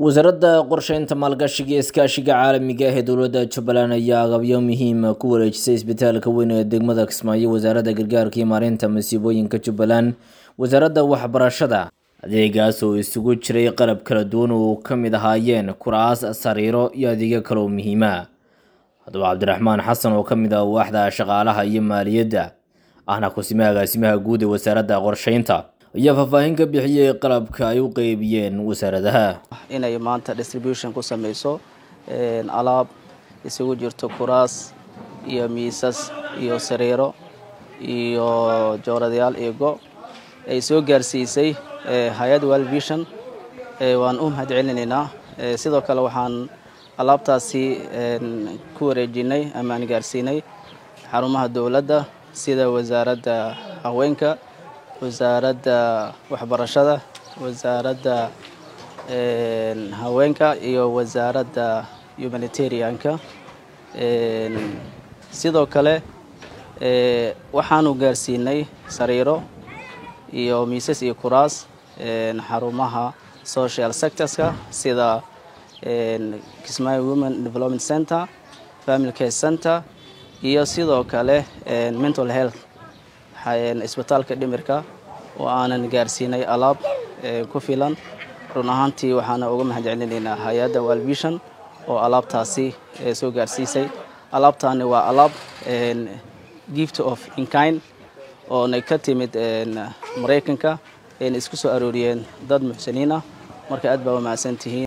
wasaaradda qorsheynta maalgashiga iyo iskaashiga caalamiga ah ee dowladda jubbaland ayaa agabyo muhiima ku wareejisay isbitaalka weyn ee degmada kismaayo wasaaradda gargaarka iyo maareynta masiibooyinka jubbaland wasaaradda waxbarashada adeegaas oo isugu jiray qalab kala duwan oo ka mid ahaayeen kuraas sariiro iyo adeegyo kale oo muhiima haddaba cabdiraxmaan xasan oo ka mid ah waaxda shaqaalaha iyo maaliyadda ahna kusime agaasimaha guud ee wasaaradda qorsheynta ayaa faahfaahin ka bixiyey qalabka ay u qeybiyeen wasaaradaha inay maanta distribution ku sameyso alaab isugu jirto kuraas iyo miisas iyo sariiro iyo jooradayaal iyo go ay soo gaarsiisay hay-ad world vision waan u mahad celinaynaa sidoo kale waxaan alaabtaasi ku wareejinay ama aan gaarsiinay xarumaha dowladda sida wasaaradda haweenka wasaaradda waxbarashada wasaaradda haweenka iyo wasaaradda humanitarianka sidoo kale waxaanu gaarsiinay sariiro iyo miisas iyo kuraas xarumaha social sectorska sida kismaayo women development center family care center iyo sidoo kale mental health isbitaalka dhimirka oo aanan gaarsiinay alaab ku filan run ahaantii waxaana uga mahad celinaynaa hay-adda walvision oo alaabtaasi soo gaarsiisay alaabtaani waa alaab gift of inkind oonay ka timid maraykanka ayna isku soo arooriyeen dad muxsiniin ah marka aad baa u mahadsan tihiin